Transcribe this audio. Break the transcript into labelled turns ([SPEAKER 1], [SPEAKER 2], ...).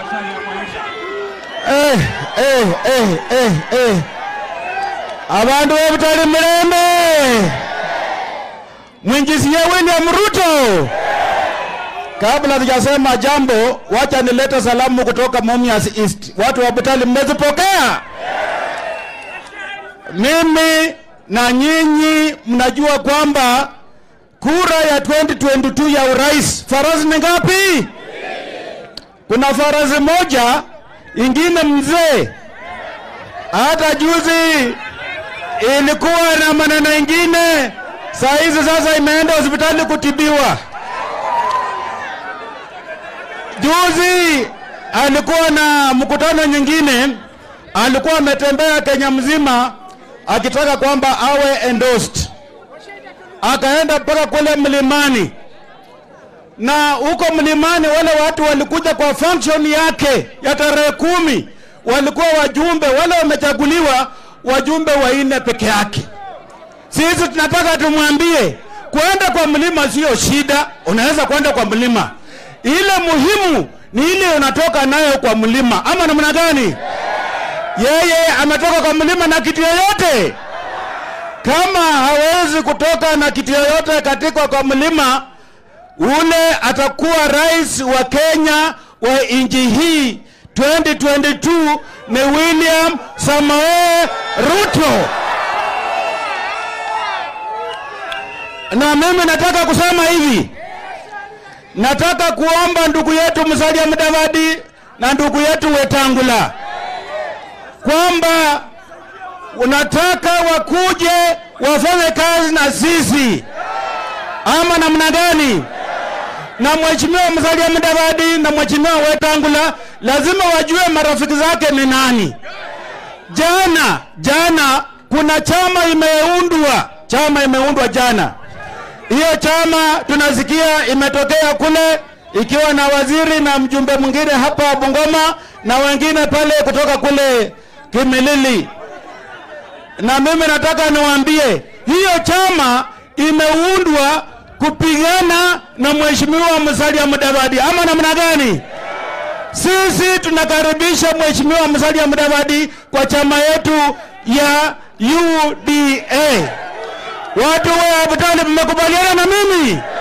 [SPEAKER 1] Eh, eh, eh, eh, eh. Abantu bebutali mirembe mwingizie William Ruto. Kabla sijasema jambo, wacha nilete salamu kutoka Mumias East. Watu wa Butali mmezipokea? Mimi na nyinyi mnajua kwamba kura ya 2022 ya urais farasi ni ngapi? Kuna farasi moja ingine mzee, hata juzi ilikuwa na maneno ingine, saa hizi sasa imeenda hospitali kutibiwa. Juzi alikuwa na mkutano nyingine, alikuwa ametembea Kenya mzima akitaka kwamba awe endorsed, akaenda mpaka kule mlimani na huko mlimani wale watu walikuja kwa function yake ya tarehe kumi, walikuwa wajumbe wale wamechaguliwa, wajumbe wanne peke yake. Sisi tunataka tumwambie kwenda kwa mlima sio shida, unaweza kwenda kwa mlima, ile muhimu ni ile unatoka nayo kwa mlima, ama namna gani? Yeye ametoka kwa mlima na kitu yoyote, kama hawezi kutoka na kitu yoyote katika kwa mlima ule atakuwa rais wa Kenya wa nchi hii 2022 ni William Samoei Ruto. Na mimi nataka kusema hivi, nataka kuomba ndugu yetu Musalia Mudavadi na ndugu yetu Wetangula kwamba unataka wakuje wafanye kazi na sisi ama namna gani? na mheshimiwa Musalia Mudavadi na mheshimiwa Wetangula lazima wajue marafiki zake ni nani. Jana jana kuna chama imeundwa, chama imeundwa jana. Hiyo chama tunasikia imetokea kule ikiwa na waziri na mjumbe mwingine hapa Bungoma na wengine pale kutoka kule Kimilili, na mimi nataka niwaambie hiyo chama imeundwa kupigana na mheshimiwa Musalia Mudavadi ama namna gani? Sisi tunakaribisha mheshimiwa Musalia Mudavadi kwa chama yetu ya UDA. Watu wa Butali mmekubaliana na mimi?